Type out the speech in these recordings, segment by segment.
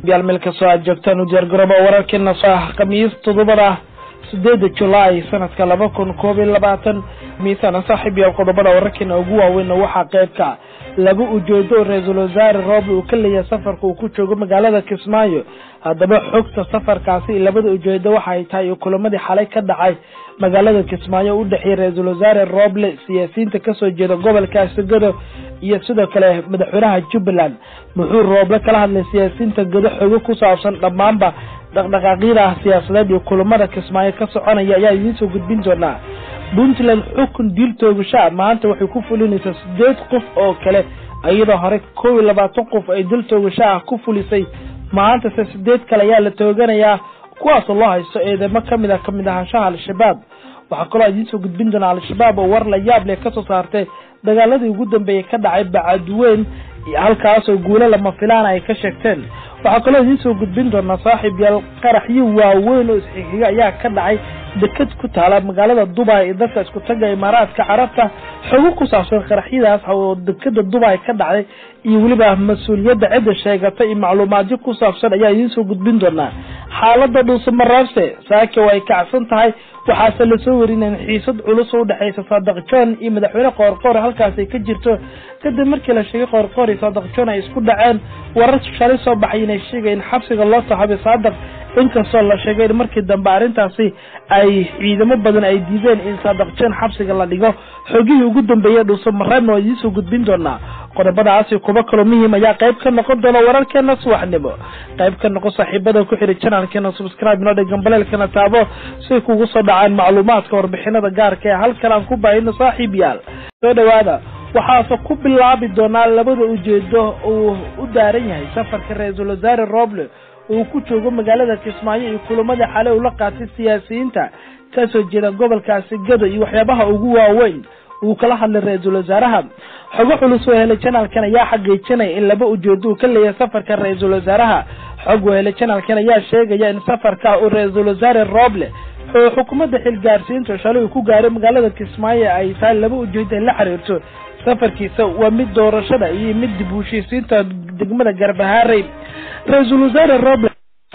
yaal meel kastoo aad joogtaan u diyaargarooba wararkeena soo ah khamiis toddobada sideeda julaay sanadka laba kun koob iyo labaatan miisana saaxiib yaal qodobada wararkeena ugu waaweyn waxaa qeybka laba ujeedo ra-iisul wasaare rooble uu ka leeyahay safarka uu ku joogo magaalada kismaayo haddaba xogta safarkaasi labada ujeedo waxa ay tahay kulamadii xalay ka dhacay magaalada kismaayo u dhexeeyay ra-iisul wasaare rooble siyaasiyiinta kasoo jeeda gobolka segado iyo sidoo kale madaxweynaha jubbaland muxuu rooble kala hadlay siyaasiyiinta gado xogo ku saabsan dhammaanba dhaqdhaqaaqyada siyaasadeed iyo kulamada kismaayo ka soconaya ayaa idiin soo gudbin doonaa puntland xukun diil toogashaa maanta waxay ku fulinaysaa sideed qof oo kale iyadoo hore kow iyo labaatan qof ay dil toogasho ah ku fulisay maantase sideed kale ayaa la tooganayaa kuwaasoo loo haysto eedamo kamid ah kamid ahaanshaha al-shabaab waxaa kaloo idiin soo gudbin doonaa al-shabaab oo war la yaab leh kasoo saartay dagaaladii ugu dambeeyay ka dhacay bacadweyn halkaasoo guulo lama filaana ay ka sheegteen waxaa kaloo idiin soo gudbin doonaa saaxiib yaal qaraxyo waaweyn oo isxixiga ayaa ka dhacay deked ku taala magaalada dubai ee dadka isku taga imaaraadka carabta xogo ku saabsan qaraxyadaas oo dekeda dubai ka dhacday iyo weliba mas-uuliyadda cidda sheegata iyo macluumaadyo ku saabsan ayaa idiin soo gudbin doonaa xaalada dhuusamareebse saake way kacsan tahay waxaase lasoo warinay xiisad culus oo udhexeysa saadaq john iyo madaxweyne qoorqoor halkaas ay ka jirto kadib markii la sheegay qoorqoor iyo saadaq john ay isku dhaceen warar shalay soo baxay inay sheegayeen xabsiga loo saxabay saadaq inkastoo la sheegay in markii dambe arrintaasi ay ciidamo badan ay diideen in saadaq john xabsiga la dhigo xogihii ugu dambeeyay dhuusamareebna waa idiin soo gudbin doonaa qodobadaasi kuba kaloo muhiim ayaa qayb ka noqon doona wararkeena subaxnimo qayb ka noqon saaxiibada ku xidhi janalkeena subscribe noo dhigan baleelkana taabo siay kugu soo dhacaan macluumaadka warbixinada gaarka ee halkan aan ku baahino saaxiib yaal soo dhawaada waxaase ku bilaabi doonaa labada ujeedo uu u daaran yahay safarka ra-iisul wasaare roble uu ku joogo magaalada kismaayo iyo kulamada xale uu la qaatay siyaasiyiinta kasoo jeeda gobolkaasi gado iyo waxyaabaha ugu waaweyn uu kala hadlay ra-iisul wasaaraha xogo culus oo helay janalkan ayaa xaqiijinaya in laba ujeedo uu ka leeyahay safarka ra-iisul wasaaraha xog oo helay janalkan ayaa sheegaya in safarka uu ra-iisul wasaare roble oo xukuumadda xilgaarsiinta shalay uu ku gaaray magaalada kismaayo ay tahay laba ujeedo ay la xiriirto safarkiisa waa mid doorashada iyo mid dib u heshiisiinta degmada garbahaarey ra-iisul wasaare roble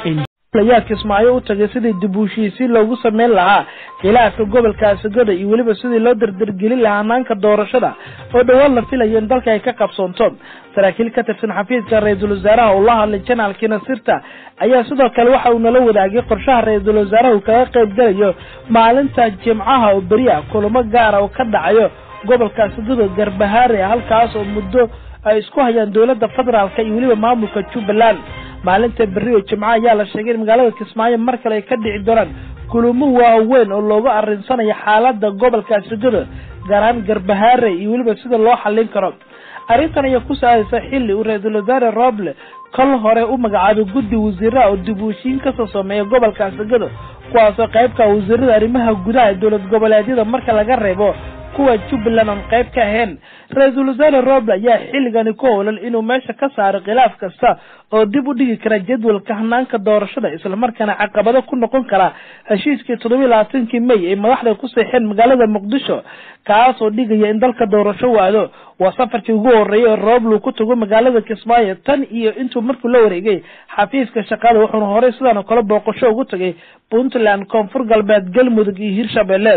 ayaa kismaayo u tagay sidii dib u heshiisiin loogu sameyn lahaa khilaafka gobolka segada iyo weliba sidii loo dardargelin lahaa hanaanka doorashada oo dhowaan la filayo in dalka ay ka qabsoonto saraakiil ka tirsan xafiiska ra-iisul wasaaraha uu la hadlay janaalkiina sirta ayaa sidoo kale waxa uu nala wadaagay qorshaha ra-iisul wasaaraha uu kaga qayb galayo maalinta jimcaha oo beri ah kulamo gaara oo ka dhacayo gobolka segado garbahaare halkaas oo muddo ay isku hayaan dowladda federaalka iyo weliba maamulka jubbaland maalinta berri oo jimco ayaa la sheegay in magaalada kismaayo mar kale ay ka dhici doonaan kulamo waaweyn oo looga arinsanayo xaalada gobolka segado gaar ahaan garbahaare iyo weliba sida loo xallin karo arrintan ayaa ku saadaysa xilli uu ra-iisul wasaare roble kol hore u magacaabay guddi wasiiraha oo dib u heshiin kasoo sameeya gobolka segado kuwaasoo qaybka wasiirada arrimaha gudaha ee dowlad goboleedyada marka laga reebo kuwa jubbaland aan qayb ka ahayn ra-iisul wasaare roble ayaa xilligani ku howlan inuu meesha ka saaro khilaaf kasta oo dib u dhigi kara jadwalka hanaanka doorashada islamarkaana caqabado ku noqon kara heshiiskii toddobiyi labaatankii may ay madaxda ku seexeen magaalada muqdisho kaasoo dhigaya in dalka doorasho waado waa safarkii ugu horeeyay oo roble uu ku tago magaalada kismaayo tan iyo intuu markuu la wareegay xafiiska shaqada wuxuuna horey sidaan oo kale booqasho ugu tagay puntland koonfur galbeed galmudug iyo hirshabelle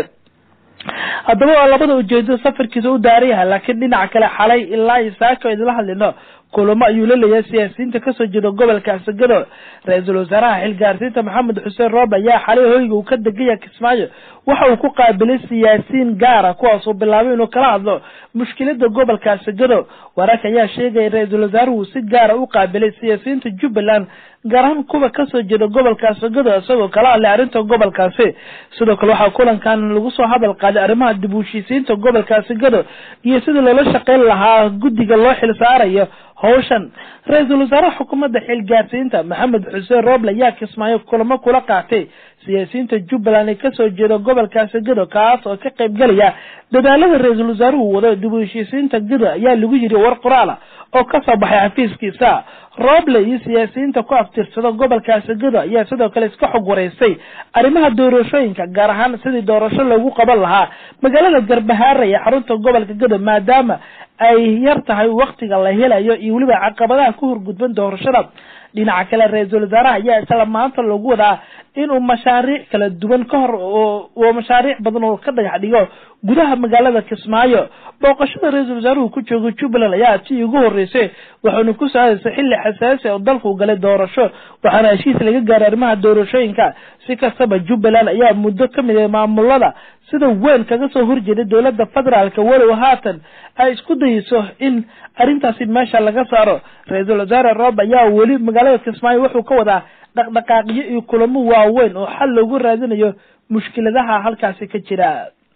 haddaba waa labada ujeedo safarkiisa u daaran yahay laakiin dhinaca kale xalay ilaa iyo saaka idinla hadlino kulamo ayuu la leeyahay siyaasiyiinta kasoo jeeda gobolka segado ra-iisul wasaaraha xilgaarsiinta maxamed xuseen roobe ayaa xalay hoyga uu ka degaya kismaayo waxa uu ku qaabilay siyaasiyiin gaara kuwaasoo bilaabay inuu kala hadlo mushkilada gobolka segado wararka ayaa sheegaya ra-iisul wasaaruhu si gaara u qaabilay siyaasiyiinta jubbaland gaar ahaan kuwa kasoo jeeda gobolka segado isagoo kala hadlay arrinta gobolkaasi sidoo kale waxaa kulankan lagu soo hadal qaaday arrimaha dib u heshiisiinta gobolka segado iyo sidii loola shaqeyn lahaa guddiga loo xil saarayo hawshan ra-iisul wasaaraha xukuumadda xilgaarsiinta maxamed xuseen roble ayaa kismaayo kulamo kula qaatay siyaasiyiinta jubbaland ee kasoo jeeda gobolka segado kaas oo ka qayb galaya dadaalada ra-iisul wasaaruhu wado dib u heshiisiinta gado ayaa lagu yiri war qoraala oo kasoo baxay xafiiskiisa roble iyo siyaasiyiinta ku aftirsada gobolka segado ayaa sidoo kale iska xog wareysay arrimaha doorashooyinka gaar ahaan sidii doorasho loogu qaban lahaa magaalada garbahaare ee xarunta gobolka gado maadaama ay yar tahay waktiga la helayo iyo weliba caqabadaha ku horgudban doorashada dhinaca kale ra-iisul wasaaraha ayaa isla maanta lagu wadaa inuu mashaariic kala duwan ka hor oo mashaariic badan oo ka dhagax dhigo gudaha magaalada kismaayo booqashada ra-iisul wasaaruhu ku jooga jubbaland ayaa tii ugu horeysay waxauna ku socdaysa xilli xasaasi oo dalku galay doorasho waxaana heshiis laga gaaray arrimaha doorashooyinka si kastaba jubbaland ayaa muddo ka mid ah maamulada sida weyn kaga soo horjeeday dowladda federaalka walow haatan ay isku dayeyso in arrintaasi meesha laga saaro ra-iisul wasaare roob ayaa weli magaalada kismaayo wuxuu ka wadaa dhaqdhaqaaqyo iyo kulamo waaweyn oo xal loogu raadinayo mushkiladaha halkaasi ka jira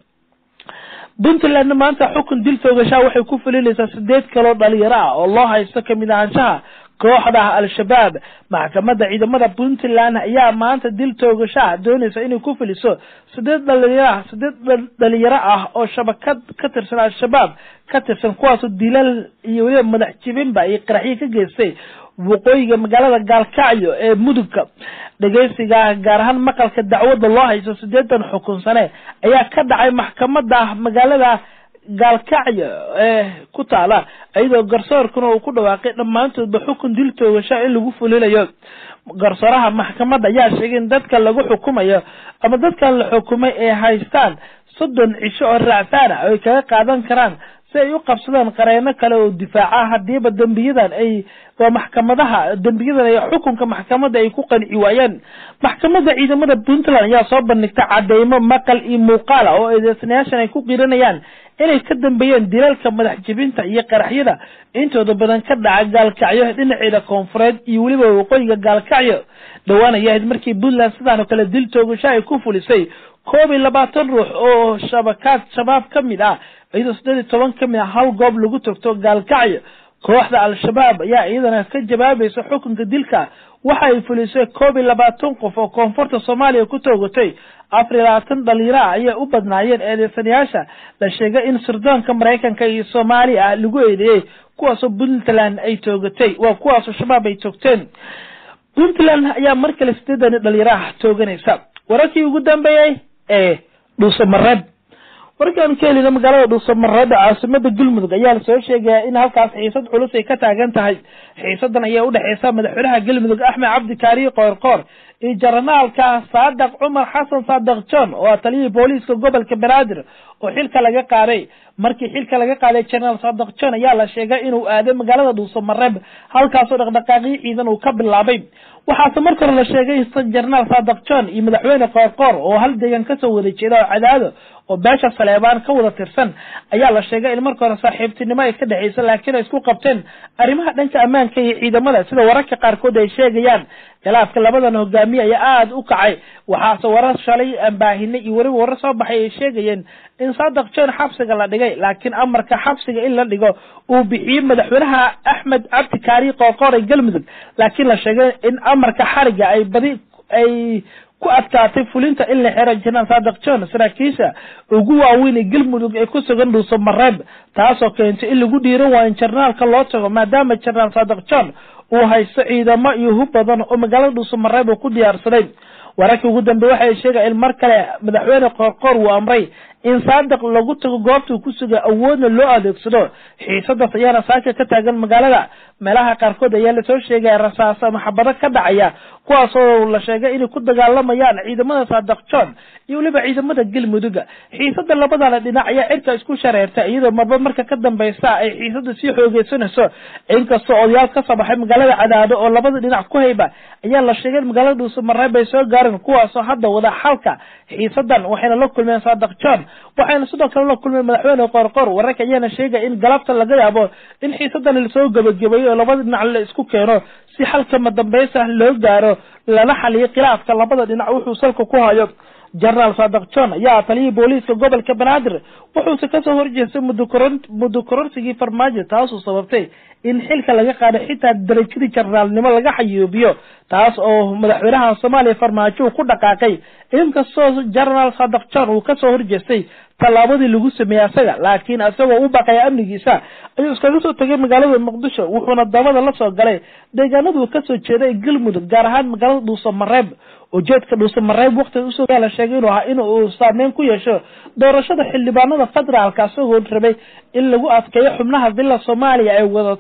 puntland maanta xukun dil toogashaa waxay ku fulinaysaa sideed kaloo dhalinyaro ah oo loo haysto kamid ahaanshaha kooxda al-shabaab maxkamadda ciidamada puntland ayaa maanta dil toogashaa doonaysa inay ku fuliso sideed dhalinyaro sideed dhalinyaro ah oo shabakad ka tirsan al-shabaab ka tirsan kuwaasoo dilal iyo weliba madax jibinba iyo qaraxyo ka geystay waqooyiga magaalada gaalkacyo ee mudugka dhegeysiga gaar ahaan maqalka dacwadda loo haysto sideetan xukun sane ayaa ka dhacay maxkamada magaalada gaalkacyo ee ku taala iyadoo garsoorkuna uu ku dhawaaqay dhammaantoodba xukun dil toogasha in lagu fulinayo garsooraha maxkamadda ayaa sheegay in dadka lagu xukumayo ama dadkan la xukumay ay haystaan soddon cisho oo raacfaan ah oo ay kaga qaadan karaan si ay u qabsadaan qareeno kale oo difaaca hadiiba dembiyadan ay waa maxkamadaha dembiyadan ay xukunka maxkamadda ay ku qanci waayeen maxkamadda ciidamada puntland ayaa soo bandhigtay cadeymo maqal iyo muuqaal ah oo eedeysanayaashan ay ku qiranayaan inay ka dambeeyeen dilalka madax jibinta iyo qaraxyada intooda badan ka dhaca gaalkacyo dhinaceeda koonfureed iyo weliba waqooyiga gaalkacyo dhowaan ay ahayd markii puntland sidaan oo kale dil toogasho ay ku fulisay koob iyo labaatan ruux oo shabakaad shabaab ka mid ah iyadoo siddeed iyo toban ka mid ah hal goob lagu togto gaalkacyo kooxda al-shabaab ayaa iyadana ka jawaabaysa xukunka dilka waxa ay fulisay koob iyo labaatan qof oo koonfurta soomaaliya ku toogatay afar iyo labaatan dhalinyaro ah ayay u badnaayeen eedeysanayaasha la sheegay in sirdoonka maraykanka iyo soomaaliya ah lagu eedeeyey kuwaasoo puntland ay toogatay waa kuwaasoo shabaab ay toogteen puntland ayaa mar kale sideedani dhalinyaro ah tooganaysa wararkii ugu dambeeyey ee dhuusamareeb warkaan ka helina magaalada dhuusamareeb caasimada galmudug ayaa lasoo sheegaya in halkaas xiisad culus ay ka taagan tahay xiisadan ayaa udhexeysa madaxweynaha galmudug axmed cabdi kaariye qoorqoor iyo jaranaalka saadaq cumar xasan saadaq john oo ah taliyihii booliiska gobolka banaadir oo xilka laga qaaday markii xilka laga qaaday jenaraal saadaq john ayaa la sheegay inuu aaday magaalada dhuusamareeb halkaasoo dhaqdhaqaaqyo ciidan uu ka bilaabay waxaase marka hore la sheegay jenaraal saadaq john iyo madaxweyne qoorqoor oo hal deegan kasoo wada jeeda oo cadaado oo beesha saleebaan ka wada tirsan ayaa la sheegay in marka hore saaxiibtinimo ay ka dhexeysa laakiin ay isku qabteen arrimaha dhanka ammaanka iyo ciidamada sida wararka qaarkood ay sheegayaan khilaafka labadan hogaamiye ayaa aada u kacay waxaase warar shalay ambaahinay iyo weliba warar soo baxay ay sheegayeen in saadaq john xabsiga la dhigay laakiin amarka xabsiga in la dhigo uu bixiyey madaxweynaha axmed cabdi kaari qoorqoor ee galmudug laakiin la sheegay in amarka xariga ay badi ay ku adkaatay fulinta in la xiro jenaraal saadaq john saraakiisha ugu waaweyn ee galmudug ee ku sugan dhuuso mareeb taasoo keentay in lagu dhiiran waayo in jenaraalka loo tago maadaama jenaraal saadaq john uu haysto ciidamo iyo hub badan oo magaalada dhuuso mareeb uu ku diyaarsaday wararkii ugu dambeeye waxay sheegaya in mar kale madaxweyne qoorqoor uu amray in saadaq lagu tago goobta uu ku sugay awoodna loo adeegsado xiisadaas ayaana saaka ka taagan magaalada meelaha qaarkood ayaa lasoo sheegaya rasaasa maxabado ka dhacaya kuwaasoo la sheegay inay ku dagaalamayaan ciidamada saadaq john iyo weliba ciidamada galmuduga xiisada labadana dhinac ayaa cirka isku shareerta iyadoo marba marka ka dambeysa ay xiisada sii xoogeysanayso inkastoo odayaal ka soo baxay magaalada cadaado oo labada dhinac ku hayba ayaa la sheegay in magaalada dhuuso mareeb ay soo gaareen kuwaasoo hadda wada xalka xiisadan waxayna la kulmeen saadaq john waxayna sidoo kale la kulmeen madaxweyne qoorqoor wararka ayaana sheegaya in galabta laga yaabo in xiisadan lasoo gebagabeeyo oo labada dhinac la isku keeno si xalkama dambeysa loo gaaro lana xaliyo khilaafka labada dhinac wuxuu salka ku hayo jenaraal saadaq john ayaa taliyihii booliiska gobolka banaadir wuxuuse kasoo horjeestay muddo koronsigii farmaajo taasoo sababtay in xilka laga qaado xitaa darajadii jenaraalnimo laga xayuubiyo taas oo madaxweynaha soomaaliya farmaajo uu ku dhaqaaqay inkastoo jenaraal saadaq john uu kasoo horjeestay tallaabadii lagu sameeyey asaga laakiin isagoo u baqaya amnigiisa ayuu iskaga soo tegay magaalada muqdisho wuxuuna dabada la soo galay deegaanaduu kasoo jeeda ee galmudug gaar ahaan magaalada dhuuso mareeb ujeedka dhuuso mareeb waqtiga usoo la sheegay inuu ahaa in uu saameyn ku yeesho doorashada xildhibaanada federaalka isagoo rabay in lagu adkeeyo xubnaha villa soomaaliya ay wadato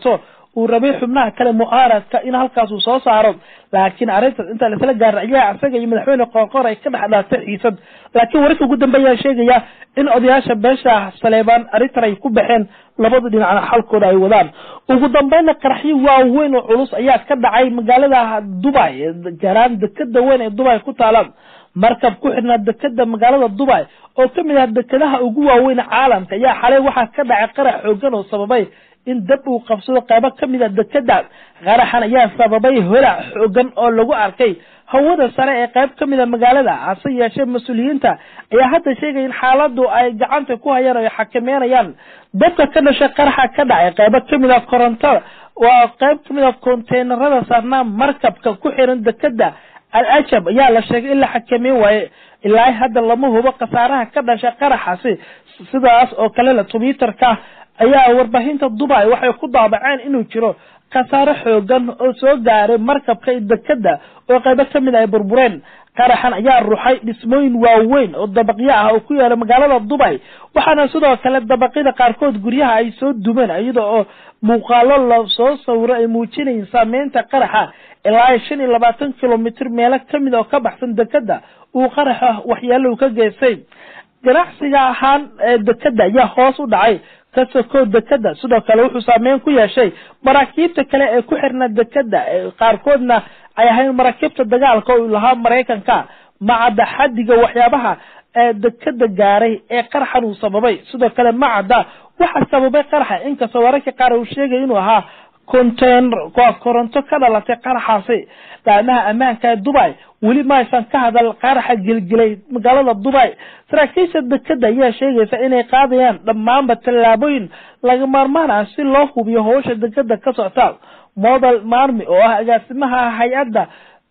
uu rabay xubnaha kale mucaaradka in halkaas uu soo saaro laakiin arrintaas inta laisla gaaraciyaa isaga iyo madaxweyne qoorqoor ay ka dhex dhaatay xiisad laakiin wararka ugu dambeeyaa sheegaya in odayaasha beesha saleebaan arrintan ay ku baxeen labada dhinacna xalkooda ay wadaan ugu dambeynna qaraxyo waaweyn oo culus ayaa ka dhacay magaalada dubai garaan dekeda weyn ee dubai ku taala markab ku xidhnaa dekeda magaalada dubai oo ka mid ah dekadaha ugu waaweyn caalamka ayaa xalay waxaa ka dhacay qarax xoogan oo sababay in dab uu qabsado qaybo ka mid a dekeda qaraxan ayaa sababay holac xoogan oo lagu arkay hawada sare ee qayb ka mid a magaalada hase yeeshee mas-uuliyiinta ayaa hadda sheegaya in xaaladu ay gacanta ku hayaan oo ay xakameynayaan dabka ka dhashay qaraxa ka dhacay qaybo ka mid a korontada waa qayb ka mid a konteynerada saarnaa markabka ku xiran dekeda al ajab ayaa la sheegay in la xakameyn waaye ilaa hadda lama hubo khasaaraha ka dhashay qaraxaasi sidaas oo kale la twitterka ayaa warbaahinta dubai waxay ku daabaceen inuu jiro khasaare xoogan oo soo gaaray markabka dekeda oo qaybo ka mid ay burbureen qaraxan ayaa ruxay dhismooyin waaweyn oo dabaqyo ah oo ku yaala magaalada dubai waxaana sidoo kale dabaqyada qaarkood guryaha ay soo dumeen iyada oo muuqaalo la soo sawiro ay muujinayin saameynta qaraxa ilaa shan iyo labaatan kilomitr meelo kamid oo ka baxsan dekeda uu qaraxa waxyaalo ka geystay ganacsiga ahaan dekeda ayaa hoos u dhacay ka sokoo dekeda sidoo kale wuxuu saameyn ku yeeshay maraakiibta kale ee ku xirna dekeda qaarkoodna ay ahayn maraakiibta dagaalka oo lahaa maraykanka macadda xadiga waxyaabaha dekeda gaaray ee qaraxan uu sababay sidoo kale macadda waxa sababay qaraxa inkastoo wararka qaar uu sheegay inuu ahaa container waa koronto ka dhalatay qaraxaasi laamaha ammaanka ee dubai weli ma aysan ka hadal qaraxa gelgelay magaalada dubai saraakiisha dekeda ayaa sheegaysa inay qaadayaan dhammaanba tallaabooyin laga maarmaan ah si loo hubiyo howsha dekeda ka socta model marmi oo ah agaasimaha hay-adda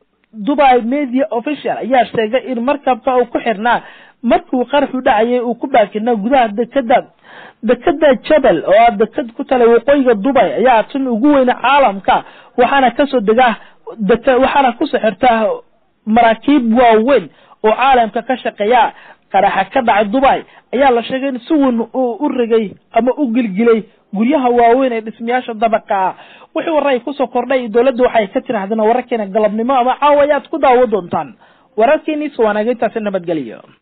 dubai media official ayaa sheegay in markabka uu ku xirnaa markuu qaraxu dhacayay uu ku baakinaa gudaha dekeda dekeda jabel oo ah deked ku tala waqooyiga dubai ayaa tan ugu weyna caalamka waxaana kasoo degaa waxaana kusoo xirtaa maraakiib waaweyn oo caalamka ka shaqeeya qaraxa ka dhacay dubai ayaa la sheegay in si weyn u regay ama u gilgilay guryaha waaweyn ee dhismayaasha dabaqa ah wixii warra ay kusoo kordhay dowladda waxay ka tirahdeen wararkeena galabnimo ama caawa ayaad ku daawo doontaan wararkeeniis waanaga intaasi nabadgeliyo